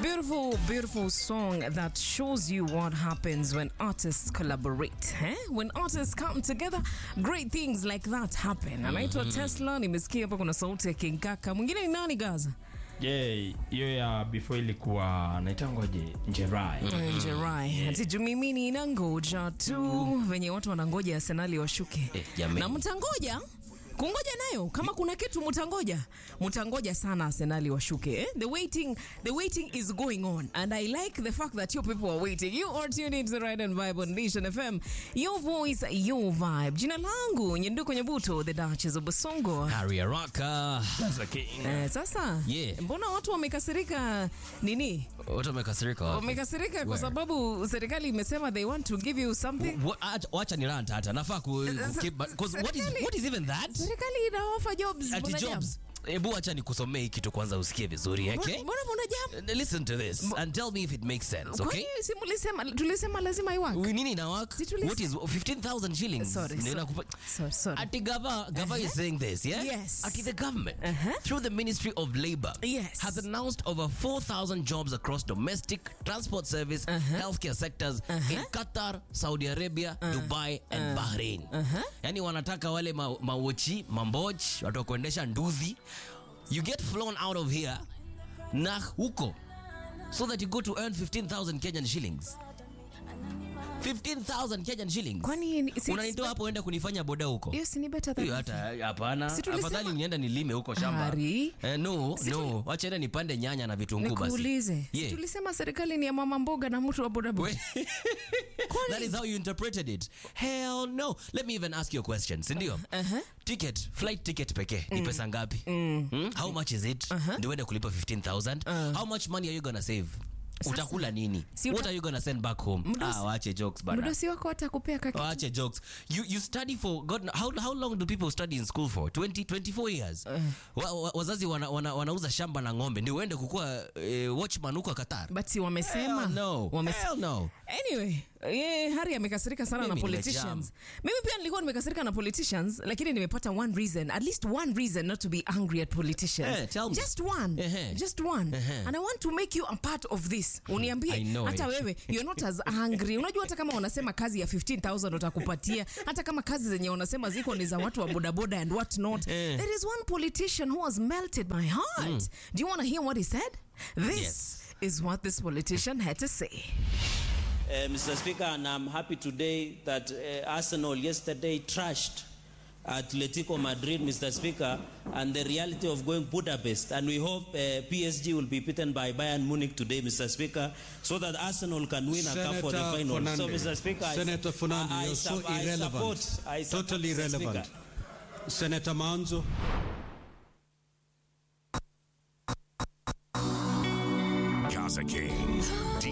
Beautiful, beautiful song that shows you what happens when artists collaborate. Eh? When artists come together, great things like that happen. Anaitwa Tesla, nimesikia hapa kuna sauti ya King Kaka. Mwingine ni nani Gaza? Yeah, hiyo ya before ilikuwa naitangoje Njerai. Njerai. Ati juu mimi ninangoja tu venye watu wanangoja Arsenali washuke. Eh, jameni. na mtangoja kungoja nayo kama kuna kitu mtangoja mtangoja sana Arsenali washuke eh? the waiting the waiting is going on and I like the fact that you people are waiting you are tuned into the right and vibe on Nation FM your voice your vibe jina langu Nyenduko Nyabuto the Duchess of Basongo Harry Araka. eh, sasa Yeah. mbona watu wamekasirika nini Watu wamekasirika wapi? wamekasirika kwa Where? sababu serikali imesema they want to give you something Wa- acha- Wacha ni rant hata nafaa ku, ku keep, but- 'cause what is, Serikali- what is even that? serikali ina offer jobs Ati Mbona jam? jobs. Hebu acha nikusomee hii kitu kwanza usikie vizuri, okay? mbona mbona jam Listen to this and tell me if it makes sense, okay? Kwani si mulisema tulisema lazima iwak We- Nini ina work? Si tulis- What is 15,000 shillings? Sorry, Ndio sorry. inakupa- Sorry, sorry. Ati Gava, Gava is saying this, yeah? Yes. Ati the government, Uh-huh. through the Ministry of Labor, Yes. has announced over 4,000 jobs across domestic, transport service, healthcare sectors in Qatar, Saudi Arabia, Dubai and Bahrain. Yani wanataka wale ma- mawochi, mamboch, watu wa kuendesha nduthi. You get flown out of here na huko so that you go to earn 15,000 Kenyan shillings. 15,000 Kenyan shillings. Kwani ni- si- unanitoa hapo uende kunifanya boda huko? hiyo si ni better than Hiyo hata hapana. Si tulisema- Afadhali nienda nilime huko shamba. Hari. Eh, no, Si no. Wacha enda nipande nyanya na vitunguu basi. nikuulize si Yeah. tulisema serikali ni ya mama mboga na mtu wa bodaboda We- That is how you interpreted it. Hell no. Let me even ask you a question. Sindio? Uh-huh. Ticket, flight ticket pekee ni pesa ngapi? Hmm? How much is it? Ndio uende kulipa 15,000. How much money are you gonna save? Utakula nini? Si What uta- are you gonna send back home? Mdosi- Ah, wache jokes bana. mdosi wako atakupea kaki Wache jokes. You you study for God how how long do people study in school for? 20 24 years. Wa, wa, wazazi wana, wana, wanauza shamba na ng'ombe ndio uende kukua eh, watchman huko Qatar. but si wamesema Hell no. Wamese- Hell no. Anyway, yeah, Hari amekasirika sana na Mimi politicians. Mimi pia nilikuwa nimekasirika na politicians, lakini nimepata one reason, at least one reason not to be angry at politicians. Eh, tell me. Just one. Ehe. Just one. Ehe. And I want to make you a part of this. Uniambie I know hata it. wewe you're not as angry. Unajua hata kama wanasema kazi ya 15,000 utakupatia, hata kama kazi zenye wanasema ziko ni za watu wa bodaboda and what not. Eh. There is one politician who has melted my heart. Do you want to hear what he said? This Yes. is what this politician had to say. Uh, Mr. Speaker, and I'm happy today that uh, Arsenal yesterday trashed Atletico Madrid, Mr. Speaker, and the reality of going Budapest. And we hope uh, PSG will be beaten by Bayern Munich today, Mr. Speaker, so that Arsenal can win a cup for the Senator final. So, Fernandez, Mr. Speaker, I- Senator Fernandez, I, I, you're so sup- I irrelevant. support, I support, totally Mr. irrelevant. Speaker. Senator Manzo. Gaza King.